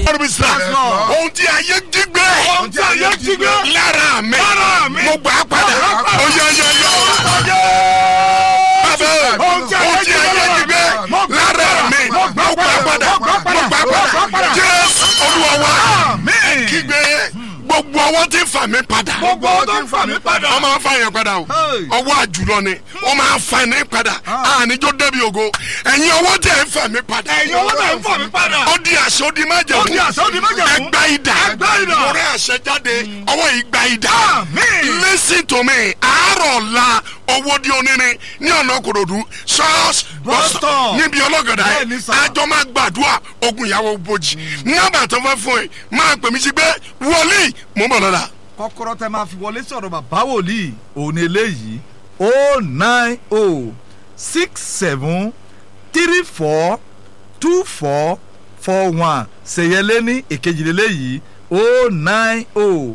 ọdún bí sira ohun tí ayé jí gbé Ohun tí ayé jí gbé. lára mi Lára mi. mo gbà á padà ó yẹ yẹ yẹ bàbá ohun tí ayé jí gbé lára mi mo gbà á padà mo gbà á padà jésù olúwa wa Àmín. kígbe gbogbo ọwọ́ tí ń fà mí padà gbogbo ọwọ́ tó ń fà mí padà. wọ́n máa ń fa yẹn padà o Hey. ọwọ́ àjùlọ ni wọ́n máa ń fa ní padà àníjó débi ògo ẹ̀yin ọwọ́ tẹ̀ ń fà mí padà ẹ̀yin ọwọ́ tó ń fà mí padà. ó di àṣẹ ó di májẹ̀mú Ó di àṣẹ, ó di májẹ̀mú. ẹgbà idà Ẹgbà idà. mo rẹ àṣẹ jáde ọwọ́ yìí gba idà Àmín. listen to me àárọ̀ la owó di onírin ní ọ̀nà kòròdú ṣọ́ọ̀ṣì Bus stop. níbi ọlọ́gọ̀dá Bẹ́ẹ̀ni yẹn sà. àjọ máa gbàdúrà ogun ìyàwó bojì nọ́mbà tó fẹ́ fún ẹ máa pè mí sí pé wọlé mo ń bọ̀ lọ́la. kọ́kọ́rọ́ tẹ máa fi wọlé sọ̀rọ̀ bàbá wòlíì òun ni eléyìí o nine o six seven three four two four four one ṣèyẹlé ní èkejìlélẹ́yìí o nine o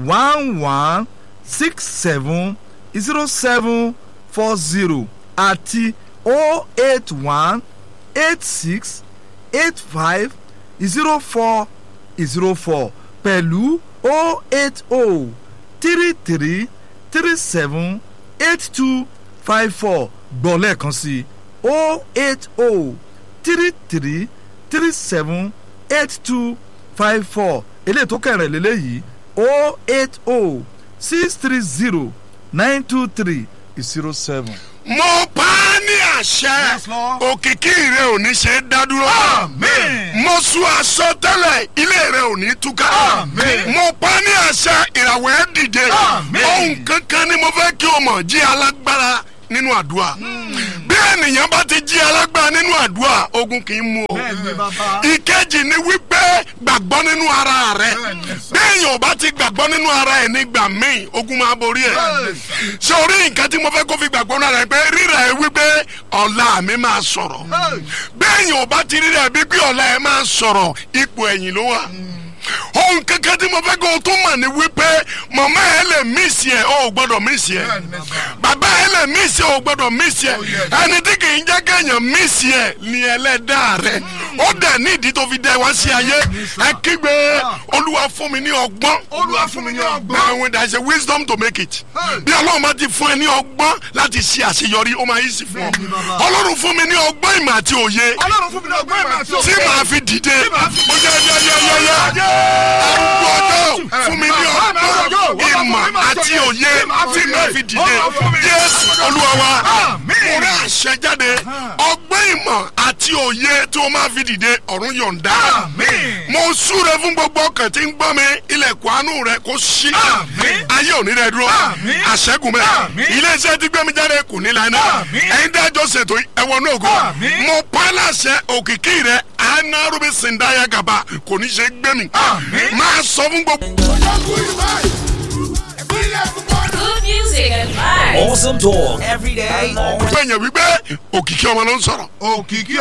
one one six seven zero seven four zero àti o eight one eight six eight five zero four zero four pẹ̀lú o eight o three three three seven eight two five four gbọ́ lẹ́ẹ̀kan sí o eight o three three three seven eight two five four eléyìí tó kẹrin lélẹ́yìí o eight o six three zero nine two three zero seven. mo pa á ní àṣẹ Yes, Lord. òkìkí rẹ ò ní ṣe é dádúró. Àmín. mo sún aṣọ tẹ́lẹ̀ ilé rẹ ò ní túká. Àmín. mo pa á ní àṣẹ ìràwọ̀ ẹ̀ dìde. Àmín. ohun kankan ni mo fẹ́ kí o mọ̀ jí alágbára nínú àdúrà. bí ènìyàn bá ti jí alágbára nínú àdúrà ogun kì í mú o. bẹ́ẹ̀ni bàbá. ìkejì ni wípé gbàgbọ́ nínú ara rẹ béèyàn ò bá ti gbàgbọ́ nínú ara ẹ̀ nígbà míì ogun máa borí ẹ̀ ṣé orí nǹkan tí mo fẹ́ kó fi gbàgbọ́ nínú ara ẹ̀ pé rírà ẹ̀ wípé ọ̀la mi máa sọ̀rọ̀ béèyàn ò bá ti rírà ẹ̀ bí pé ọ̀la ẹ̀ máa sọ̀rọ̀ ipò ẹ̀yìn ló wà ohun kankan tí mo fẹ́ kó o tún mọ̀ ní wípé màmá ẹ lè mísì ẹ o ò gbọ́dọ̀ mísì ẹ bàbá ẹ lè mísì ẹ o ò gbọ́dọ̀ mísì ẹ ẹni tí kì í jẹ́ kéèyàn mísì ẹ ní ẹlẹ́dàá rẹ ó dẹ̀ ní ìdí tó fi dẹ wá sí ayé ẹ kígbe olúwa fún mi ní ọgbọ́n olúwa fún mi ní ọgbọ́n. now when there is a wisdom to make it bí ọlọ́run bá ti fún ẹ ní ọgbọ́n láti ṣe àṣeyọrí ó máa yí sí fún ọ Bẹ́ẹ̀ni, bàbá. ọlọ́run fún mi ní ọgbọ́n ìmọ̀ àti òye ọlọ́run fún mi ní ọgbọ́n ìmọ̀ àti tí màá fi dìde mo yẹ yẹ yẹ yẹ yẹ arúgbó ọjọ́ fún mi ní ọgbọ́n ìmọ̀ àti òye tí màá fi dìde jésù olúwa wa mo rẹ àṣẹ jáde ọgbọ́n ìmọ̀ àti òye tí o máa fi dìde ọ̀run yọ̀ǹda Àmín. mo súre fún gbogbo ọkàn tí ń gbọ́ mi ilẹ̀kùn àánú rẹ kó ṣí Àmín. ayé òní rẹ dúró Àmín. àṣẹ́gun bẹ́ẹ̀ Àmín. iléeṣẹ́ tí gbẹ́mi jáde kò ní lánàá Àmín. ẹ̀yin dájọ́ ṣètò ẹ̀wọ̀n náà kó Àmín. mo pa á láṣẹ òkìkí rẹ anarubi sindaya gaba kò ní ṣe gbẹmí Àmín. máa sọ fún gbogbo. Good music and vibes. Awesome talk every day, all gbẹ̀yìn wípé òkìkí ọmọ ló ń sọ̀rọ̀. òkìkí